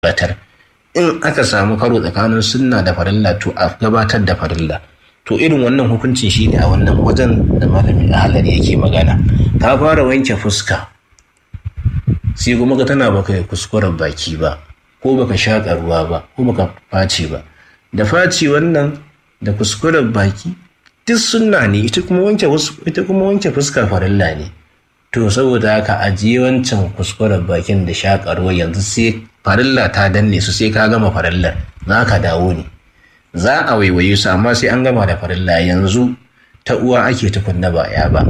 gabatar in aka samu karo tsakanin sunna da farilla to a gabatar da farilla to irin wannan hukuncin shi ne a wannan wajen da malami ahalar yake magana ka fara wanke fuska sai kuma ka tana baka kuskuren baki ba ko baka shaƙa ruwa ba ko baka face ba da face wannan da kuskuren baki duk sunna ne ita kuma wanke ita kuma wanke fuska farilla ne to saboda haka ajiye wancan kuskuren bakin da shaƙa ruwa yanzu sai farilla ta danne su sai ka gama farillar za ka dawo ne za a waiwaye su amma sai an gama da farilla yanzu ta uwa ake tukunna ba ya ba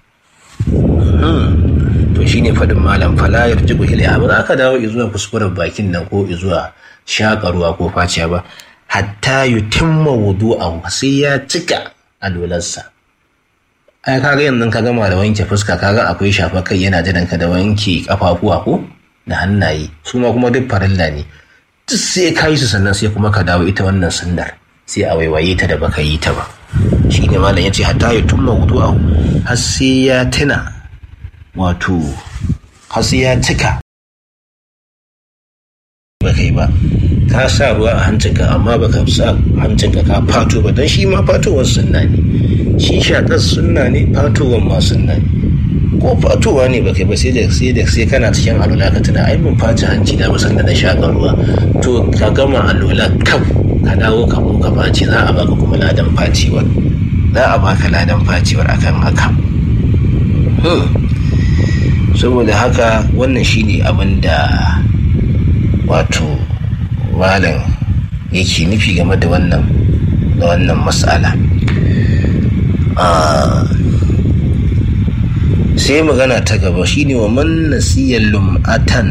to shine faɗin malam fala yarjibu ilaiha ba za ka dawo zuwa kuskuren bakin nan ko zuwa shakarwa ko faciya ba hatta yutimma wudu'ahu sai ya cika alwalarsa ai kaga yanzu ka gama da wanke fuska kaga akwai shafa kai yana jiran ka da wanke kafafuwa ko da hannaye su ma kuma duk farilla ne duk sai ka yi su sannan sai kuma ka dawo ita wannan sunnar sai a waiwaye ta da baka yi ta ba shi ne malam ya ce hatta ya tumma wudu'ahu har sai ya tuna wato har sai ya cika ba kai ba ka sa ruwa a hancinka amma baka sa hancinka ka fato ba don shi ma fatowar sunna ne shi shaƙar sunna ne fatowar ma sunna ne ko fatowa ne baka ba sai da sai da sai kana cikin alula ka tuna ai mun faci hanci da musan da na shaƙar ruwa to ka gama alula kaf ka dawo ka mu ka faci za a baka kuma ladan facewar za a baka ladan facewar akan haka saboda haka wannan shine abin da wato malam yake nufi game da wannan da wannan matsala sai magana ta gaba shine wa man nasiya lum'atan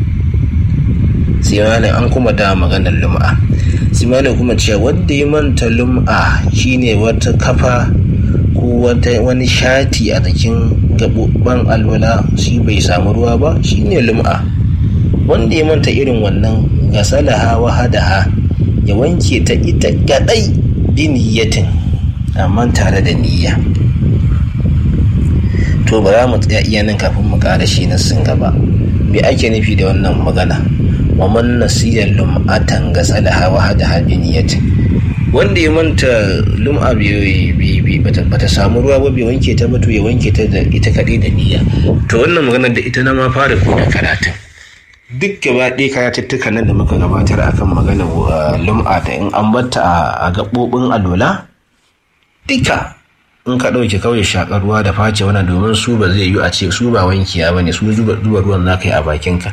sai malam an kuma da maganar lum'a sai malam kuma cewa wanda ya manta lum'a shine wata kafa ko wata wani shati a jikin gaɓoɓɓen alwala shi bai samu ruwa ba shine lum'a wanda ya manta irin wannan gasalaha wahadaha ya wanke ta ita gadai bi niyyatin amma tare da niyya to ba za mu tsaya iya nan kafin mu ƙara shi na sun gaba me ake nufi da wannan magana wa man nasiya lum'atan gasalaha wahadaha bi niyyatin wanda ya manta lum'a bata samu ruwa ba bai wanke ta ba to ya wanke ta da ita kaɗai da niyya to wannan maganar da ita na ma fara koda karatun duk gaba ɗaya karatuttukan nan da muka gabatar akan magana lum'a da in an batta a gaɓoɓin alola duka in ka ɗauke kawai shaƙar ruwa da face wannan domin su ba zai yi a ce su ba wankiya ba ne su zuba ruwan za ka yi a bakinka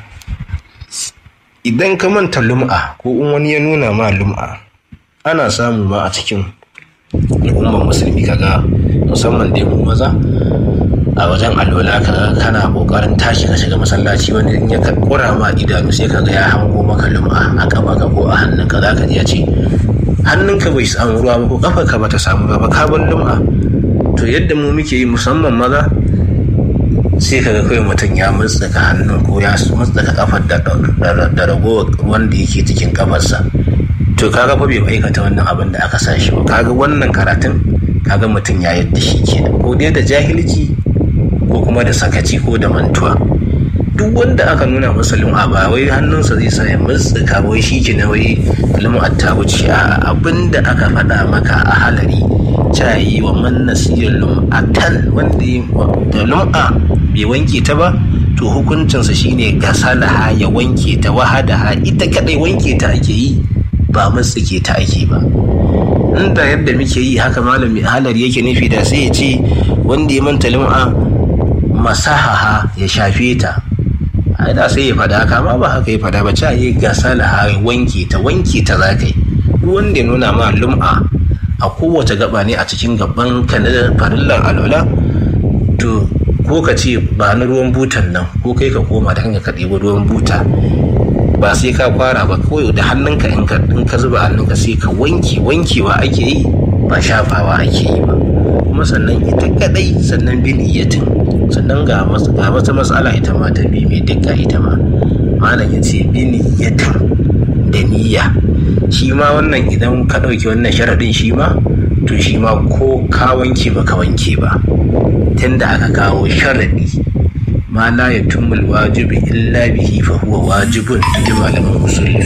idan ka manta lum'a ko in wani ya nuna ma lum'a ana samu ma a cikin al'ummar musulmi kaga musamman dai mu maza a wajen alwala ka kana kokarin tashi ka shiga masallaci wanda in ya kura ma idanu sai ka ga ya hango maka lum'a a kafa ka ko a hannunka za ka ji ya ce hannunka bai samu ruwa ba ko kafa ka bata samu ruwa ba ka bar lum'a to yadda mu muke yi musamman maza sai ka ga kawai mutum ya mutsaka hannun ko ya mutsaka kafar da ragowar wanda yake cikin kafarsa to kaga fa bai aikata wannan abin da aka sa shi ba kaga wannan karatun kaga mutum ya yadda shi kenan ko dai da jahilci ko kuma da sakaci ko da mantuwa duk wanda aka nuna masa lum'a ba wai hannunsa zai sa ya mutsuka wai shi ke na wai lum'a ta wuce a abin da aka faɗa maka a halari cayi wa man nasiyar lum'atan wanda da lum'a bai wanke ta ba to hukuncinsa shine gasalaha ya wanke ta wahadaha ita kadai wanke ta ake yi ba matsike ta ake ba inda yadda muke yi haka malami halari yake nufi da sai ya ce wanda ya manta lum'a masahaha ya shafe ta a da sai ya fada haka ma ba haka ya fada ba ca yi gasalaha wanke ta wanke ta za ka yi wanda ya nuna ma lum'a a kowace gaba ne a cikin gaban ka na farillar alwala to ko ka ce ba na ruwan butan nan ko kai ka koma da hanyar ka ɗebi ruwan buta ba sai ka fara ba kawai da hannunka in ka zuba hannunka sai ka wanke wankewa ake yi ba shafawa ake yi ba kuma sannan ita kadai sannan bi niyyatin sannan ga wata matsala ita ma ta bi mai dukka ita ma malam ya ce bi niyyatin da niyya shi ma wannan idan ka ɗauki wannan sharaɗin shi ma to shi ma ko ka wanke ba ka wanke ba tunda aka kawo sharaɗi ma la yatumul wajibi illa bihi fa huwa wajibun inda malaman usul